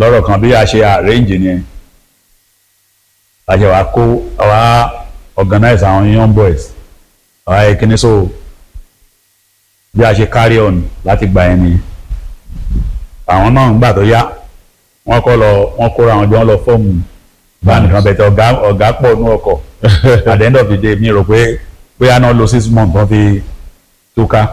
lọ́rọ̀ kan bí a ṣe arrange ni a ṣe wá kó àwa organize àwọn young boys àwa yẹ kíní so bí a ṣe carry on láti gba ẹni àwọn náà ń gbà tó yá wọ́n kọ́ lọ wọ́n kóra àwọn jọ wọ́n lọ fọ́ọ̀mù báńkì kan bẹ̀tẹ̀ ọ̀gá ọ̀gá pọ̀ nú ọkọ̀ at the end of the day mi rò pé bóyá náà lo six months wọ́n fi túká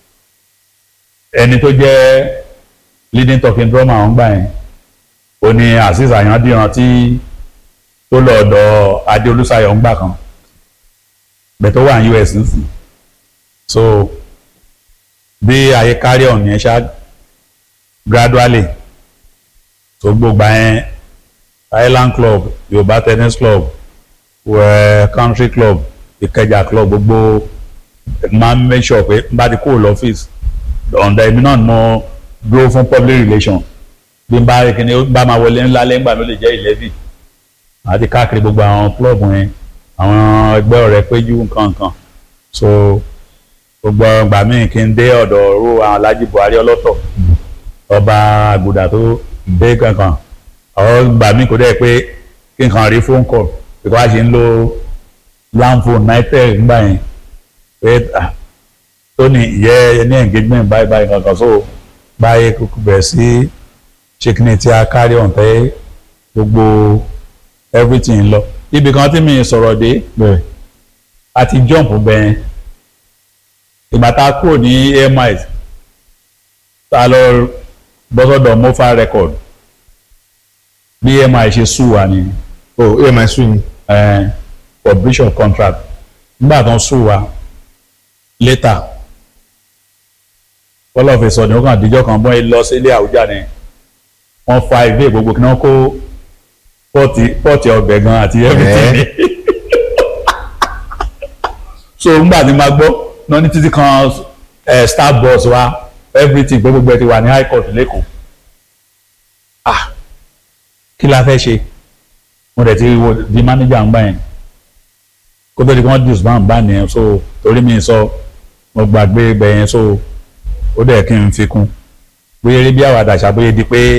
ẹni tó jẹ́ leading talking drummer àwọn gbà yẹn ó ní azeez àyàndìran tí tó lọ ọ̀dọ̀ adé olùsàyọ̀ ńgbà kan bẹ̀ tó wà ní us nísìn so bí ayé carry on yẹn ṣá gradually tó gbogbo yẹn island club yorùbá tennis club wẹ country club ìkẹjà club gbogbo máa ń make sure pé n bá ti kúrò lọ́fíìsì ọ̀ǹda èmi náà ni mo dúró fún public relations bí n bá rí kíni ó bá máa wọlé ńlá lẹ́yìn gbà ló lè jẹ́ eleven àti káàkiri gbogbo àwọn club yẹn àwọn ẹgbẹ́ ọ̀rẹ́ péjú nǹkan nǹkan so gbogbo ọgbà míì kí n dé ọ̀dọ̀ ru àwọn Alhaji Buhari ọlọ́tọ̀ ọba àgùdà tó dé kankan àwọn gbà míì kò dẹ́ pé kí n kàn rí phone call because a ṣe ń lo landphone nitel ńgbà yẹn pé ah tó ní ìyẹ́ ní engagement báyìí báyìí kankan so báyìí kúkú bẹ̀rẹ̀ sí ṣèkínní tí a carry on tẹ́ gbogbo everything lọ ibì kan tí mi sọ̀rọ̀ dé a ti jump bẹ́ẹ̀ ìgbà tá a kúrò ní AMI tá a lọ bọ́sọ̀dọ̀ mofa record bí AMI ṣe sùn wá ni oh emi sùn ni. for breach of contract nígbà tó ń sùn wá later kọlọ́ọ̀fẹ́ sọ ni ó kàn díjọ́ kan bọ́ ẹ lọ sílé àwùjá ni wọ́n fa ìwé gbogbo kí wọ́n kó pọ́ọ̀tì pọ́ọ̀tì ọbẹ̀ gan àti everything ni so ngbà tí ma gbọ́ náà ní títí kan eh, star bus wa everything pé gbogbo ẹ ti wà ní high court lẹ́kọ̀ọ́ ah kí la fẹ́ ṣe mo dẹ̀ ti wo di manager ń gbà yẹn kó tó di kí wọ́n disband bá nìyẹn so torí mi sọ mo gbàgbé ibẹ̀ yẹn so ó dẹ̀ kí n fi kún bóyá eré bí àwàdà ṣàbóyé di pé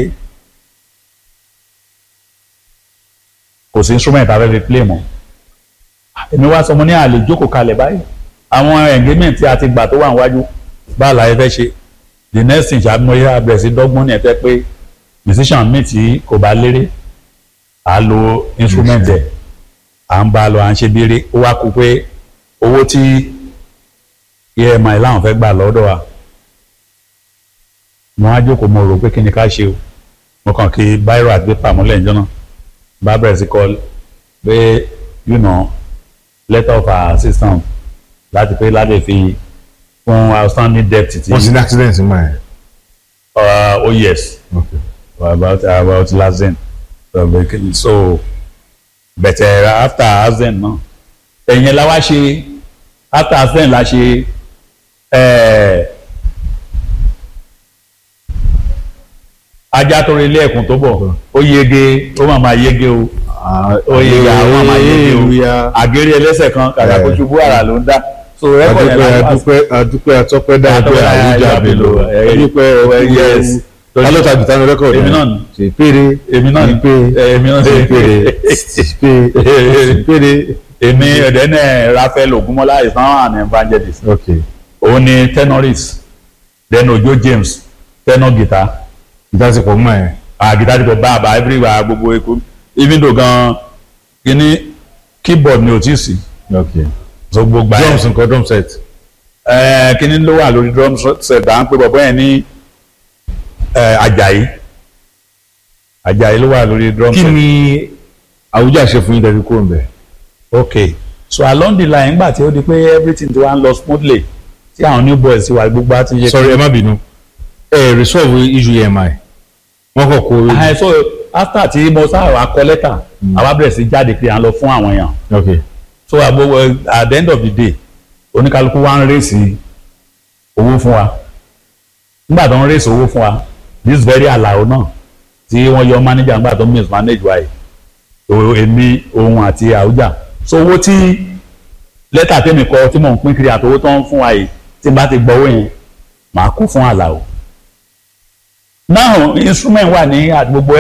kò sí instrument abẹ́ fi play mọ́ èmi wá sọ mo ní àlè jókòó kalẹ̀ báyìí àwọn engagement tí a ti gbà tó wà níwájú bá àlàyé fẹ́ ṣe the next thing ṣàmúyẹ abẹ̀rẹ̀ sí dọ́gbọ́n ní ẹ̀fẹ́ pé musician mi tí kò bá léré à á lo instrument ẹ̀ à ń bá a lọ à ń ṣe bíire ó wá kú pé owó tí EMI láwọn fẹ́ gbà lọ́dọ̀ wa mo á jókòó mo rò pé kí ni ká ṣe o mo kàn kí báírò àti pépà mọ́lẹ̀ ìjọ náà bá bẹ̀rẹ̀ sí kọ́ pé you know letter of assistance láti pé láti fi fún outstanding debt tí. wọ́n sì ní accident ń báyìí. Uh, oh yes okay. about about lazen so but uh, after azen náà ẹ̀yìn la wá ṣe after azen la ṣe ajá tó rí ilé ẹ̀kún tó bọ̀ ó yege ó máa máa yege o ó yege àwọn máa máa yege o àgérí ẹlẹ́sẹ̀ kan kàkà kó ṣubú àrà ló ń dá so rẹ́kọ̀dì yẹn la wá adúpẹ́ adúpẹ́ atọ́pẹ́ dáadọ́ àwùjọ àbèlò adúpẹ́ yes alọ́ta gìtá ní rẹ́kọ̀dì èmi náà ni ṣe péré èmi náà ni pé èmi náà ṣe ni péré ṣe péré. èmi ẹ̀dẹ́ náà Raphael Ogunmọ́lá is now an evangelist ok òun ni tenorist then Ojo James tenor guitar gìtá ti pọ̀ mọ́ ẹ̀. ah guitar ti pọ̀ bá àbá everywhere gbogbo èkó even though gan kíní keyboard ni ò tí ì sí ok so gbogbo ẹ̀ drums nǹkan drum set. ẹ̀ kíní ló wà lórí drum set à ń pè bọ̀bọ̀ yẹn ní ẹ̀ Àjàyí Àjàyí ló wà lórí drum kí set. ni àwùjọ àṣẹ fún yín tẹ̀lé kúrò ń bẹ̀. okay so along the line nígbà tí ó di pé everything ti wá ń lọ smoothly tí àwọn new boys ti wà gbogbo àti yẹ. sorry ẹ má bínú ẹ resolve issue EMI wọ́n kọ̀ kó Ah, so after tí mo sáà wá kọ lẹ́tà àwa bẹ̀rẹ̀ sí jáde pé à ń lọ fún àwọn èèyàn ok so àbò at the end of the day oníkálukú wa ń rèsì owó fún wa nígbà tó ń rèsì owó fún wa this very alao náà tí wọ́n yọ manager nígbà tó mismanage wa yìí o- èmi òun àti àwùjá so owó tí lẹ́tà tèmi kọ tí mò ń pín kiri àtowó tó ń fún wa yìí tí n bá ti gbọ́ owó yẹn màá kó fún àlàó now instrument wà ní àti gbogbo